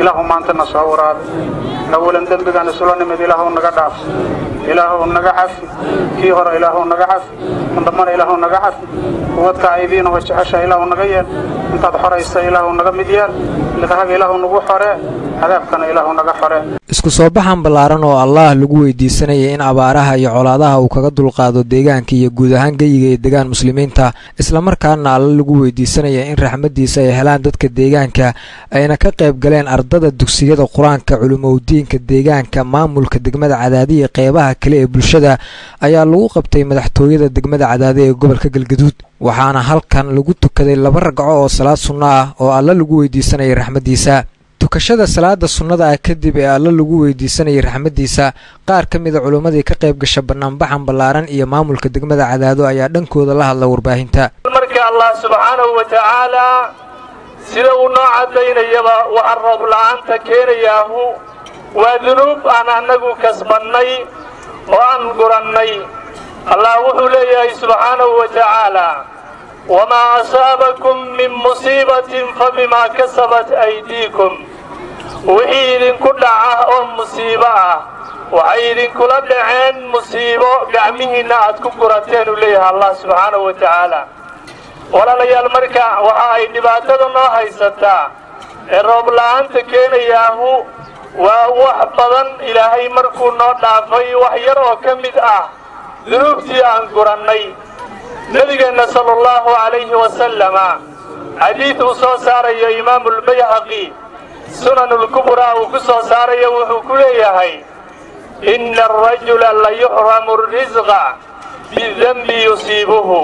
ilaahu maantana soo waraabi awalan dembigaan isula nimid ilaahu naga dhaaf ilaahu naga cafi kii hore ilaahu naga cafi kan dambana ilaahu naga cafi kuwadka aydiinaho jecesha ilaahu naga yeel intaad xoraysa ilaahu naga mid yeel liqahaga ilaahu nagu xoree cadaabkana ilaahu naga xoree isku soo baxan ballaaran oo allaah lagu weydiisanayay in abaaraha iyo colaadaha uu kaga dulqaado deegaanka iyo guud ahaan geyiga ee degaan muslimiinta islamarkaana alla lagu weydiisanaya in raxmaddiisa ay helaan dadka deegaanka ayna ka qayb galeen ardada dugsiyada qur-aanka culimowdiinka deegaanka maamulka degmada cadaadi iyo qeybaha kale ee bulshada ayaa lagu qabtay madaxtooyada degmada cadaadi ee gobolka galgaduud waxaana halkan lagu tukaday laba ragco oo salaad sunno ah oo alla lagu weydiisanayay raxmaddiisa tukashada salaada sunnada ah kadib ee alla lagu weydiisanayay raxmaddiisa qaar ka mida culimmadii ka qayb gasha bannaanbaxan ballaaran iyo maamulka degmada cadaado ayaa dhankooda la hadla warbaahinta marka allah subxaanahu wa tacaalaa sida uu noo caddaynayaba waxa roob la'aanta keenayaahu waa dunuub aan annagu kasbannay oo aan gurannay allah wuxuu leeyahay subxaanahu wa tacaalaa wamaa asaabakum min musiibatin fa bimaa kasabat aydiikum wixii idinku dhaca oo musiibo ah waxay idinkula dhaceen musiibo gacmihiinna aad ku gurateen uu leeyahay allah subxaanahu wa tacaala walaalayaal marka waxa ay dhibaatada noo haysataa ee roob la'aanta keenayaahu waa wax badan ilaahay markuu noo dhaafay wax yar oo ka mid ah dunuubtii aan gurannay nebigeenna sala allahu calayhi wasalama xadiid uu soo saarayo imaamulbayhaqi sunanulkubraa uu ku soo saarayo wuxuu ku leeyahay inna arajula la yuxramu risqa bidanbi yusiibuhu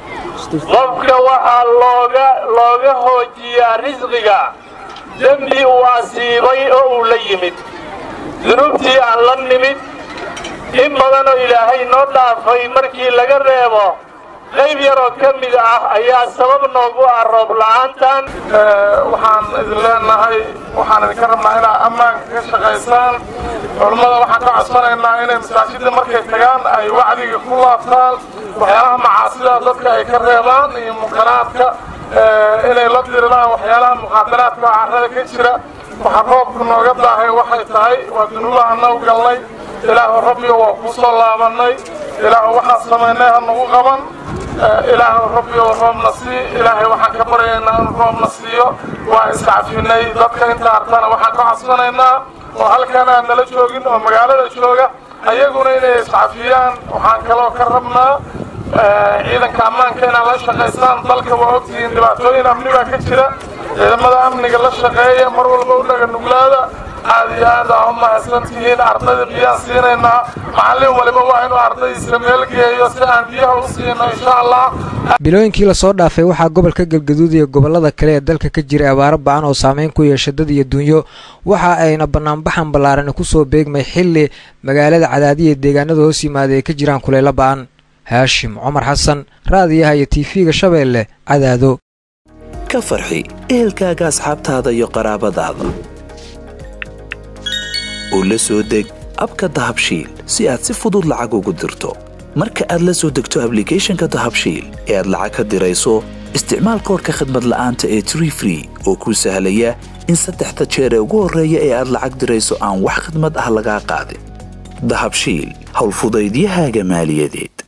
qofka waxaa looga looga hoojiyaa risqiga dembi uu asiibay oo uu la yimid dunuubtii aan la nimid in badanoo ilaahay noo dhaafay markii laga reebo qayb yaroo ka mid ah ayaa sabab noogu ah roob la'aantan waxaan idin leenahay waxaan idinka rabnaa inaad ammaanka ka shaqaysaan culummada waxaan ka codsanaynaa inay masaajidda markay tagaan ay wacdiga ku laabtaan waxyaalaha macaasida dadka ay ka reebaan iyo munkaraadka inay la diriraan waxyaalaha muqaadaraadka oo carrada ka jira waxa roobku nooga daahay waxay tahay waa dunuubaha noo galnay ilaahu rabbiga waa kuu soo laabannay ilaahu waxaan samaynay ha nagu qaban ilaahu rabbigo roobna sii ilaahay waxaan ka baryaynaa inuu roobna siiyo waa iscafinay dadka inta artana waxaan ka codsanaynaa oo halkan aan nala joogin oo magaalada jooga ayaguna inay iscafiyaan waxaan kaloo ka rabnaa ciidanka ammaanka inaad la shaqaysaan dalka waa ogtihiin dhibaatooyin amni baa ka jira ciidamada amniga la shaqeeya mar walba u dhaga nuglaada aad iyo aad aa u mahadsantihiin ardayda biyaan siinaynaa macallin waliba waa inuu ardaydiisa meel geeyo si aan biyaha u siino insha allah bilooyinkii lasoo dhaafay waxaa gobolka galgaduud iyo gobollada kale ee dalka ka jiray abaaro ba-an oo saameyn ku yeesha dad iyo dunyo waxa ayna bannaanbaxan ballaaran kusoo beegmay xilli magaalada cadaadiya deegaanada hoos yimaada ay ka jiraan kuleylo ba-an haashim cumar xasan raadiyaha iyo tiifiga shabeelle cadaado ka farxi ehelkaaga asxaabtaada iyo qaraabadaada oo la soo deg abka dahabshiil si aad si fudud lacag ugu dirto marka aad la soo degto ablicathonka dahabshiil ee aad lacag ka dirayso isticmaal koorka khadmad la'aanta ee tree free oo kuu sahlaya in saddexda jeer ee ugu horreeya ee aad lacag dirayso aan wax khidmad ah lagaa qaadin dahabshiil howlfudaydiyahaaga maaliyadeed